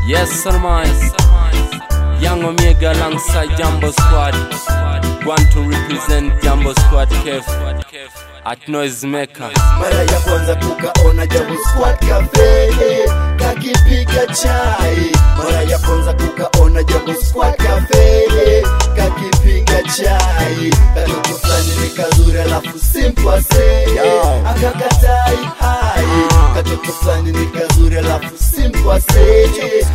Yes, Salman. Young Omega alongside Jumbo Squad. Want to represent Jumbo Squad Kef at Noisemaker. mara ya kwanza kukaona Jambo Squad Cafe kakipiga chai, mara ya kwanza kukaona Jambo Squad Cafe kakipiga chai, katoto fulani ni kazuri alafu simple say akakatai hai, katoto fulani ni kazuri alafu simple say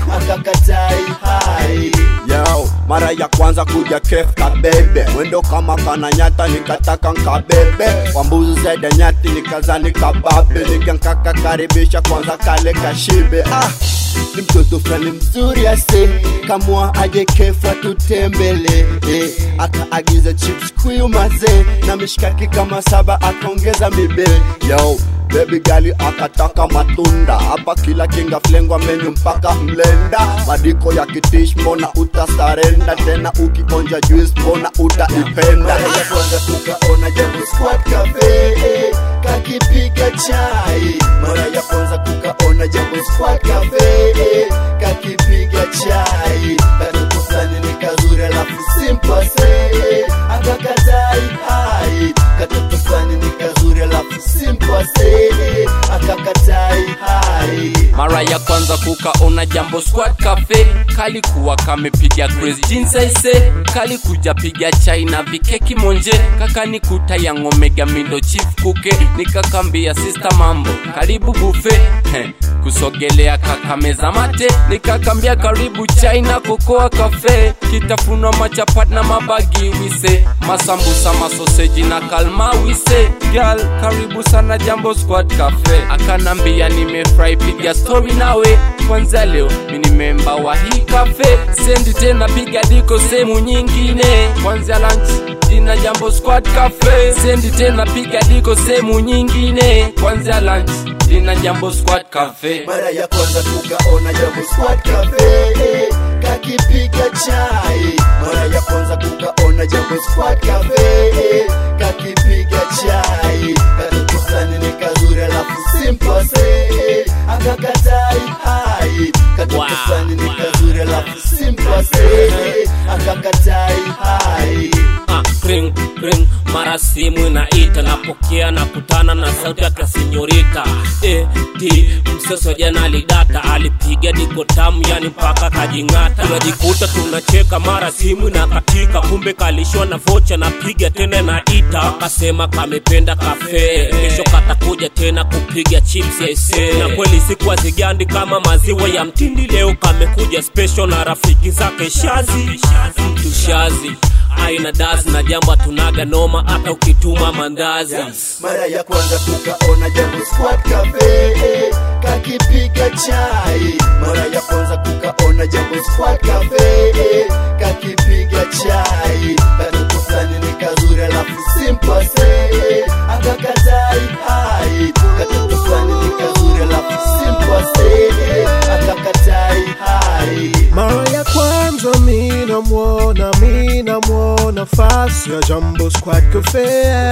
akakatai hai. Yo, mara ya kwanza kuja kef kabebe mwendo kama kananyata nikataka nkabebe kwa mbuzi zaidi nyati nikazani kababe nikankaka karibisha kwanza kale kashibe ah. ni mtoto fulani mzuri ase kamwa aje kefa tutembele eh, akaagiza chips kuyu mazee na mishikaki kama saba akaongeza mibe Yo, baby gali akataka matunda hapa kila kinga flengwa menyu mpaka mlenda madiko ya kitish mbona utasarenda tena ukionja juice mbona utaipenda mara ya kwanza kukaona jambo squad cafe eh, kakipiga chai mara ya kwanza kukaona jambo squad cafe eh, kakipiga chai katoto fulani ni kazuri alafu simple say akakatai hai katoto fulani ni kazuri alafu simple say akakatai hai Mara ya kwanza kukaona Jambo Squad Cafe kalikuwa kamepiga crazy jeans aise kalikuja piga chai na vikeki monje kakanikuta yang Omega mindo chief kuke nikakambia sister mambo karibu bufe Heh, kusogelea kakameza mate nikakambia karibu chai na kokoa kafe kitafunwa machapat na mabagi wise masambusa masoseji na kalma wise gal karibu sana Jambo Squad Cafe akanambia nimefurahi piga story nawe kwanza leo mini memba wa hii cafe sendi tena piga diko sehemu nyingine kwanza lunch dina Jambo Squad Cafe sendi tena piga diko sehemu nyingine kwanza lunch dina Jambo Squad Cafe mara ya kwanza kukaona jambo squad cafe eh, kakipiga chai mara ya kwanza kukaona jambo squad cafe eh, kakipiga chai katoto fulani ni kazuri alafu simple say akakatai hai katoto Wow, fulani ni wow. kazuri alafu simple say akakatai hai Ah, ring ring mara simu inaita napokea na kutana na sauti yake sinyorita e, d mseso jana alidata alipiga diko tamu yani mpaka kajing'ata tunajikuta tunacheka mara simu inakatika kumbe kalishwa na vocha napiga tena naita akasema kamependa kafe kesho katakuja tena kupiga chips yaise na kweli siku azigandi kama maziwa ya mtindi leo kamekuja special na rafiki zake shazi mtu shazi aina dazi na jambo tunaga noma hata ukituma mandazi mara ya kwanza kukaona jambo squad cafe eh, kakipiga chai mara ya kwanza kukaona jambo squad cafe eh, kakipiga chai katoto fulani ni kazuri alafu simple say akakatai hai katoto fulani ni kazuri alafu simple say akakatai hai Mara ya kwanza mina mwona, mina mwona fasi ya Jambo Squad Cafe.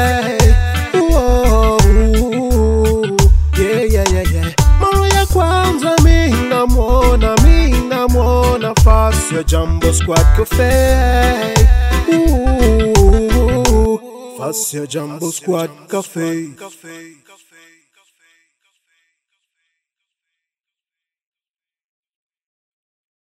Whoa, yeah, yeah, yeah, yeah. Mara ya kwanza mina mwona, mina mwona fasi ya Jambo Squad Cafe. Ooh, Fasi ya Jambo Squad Cafe.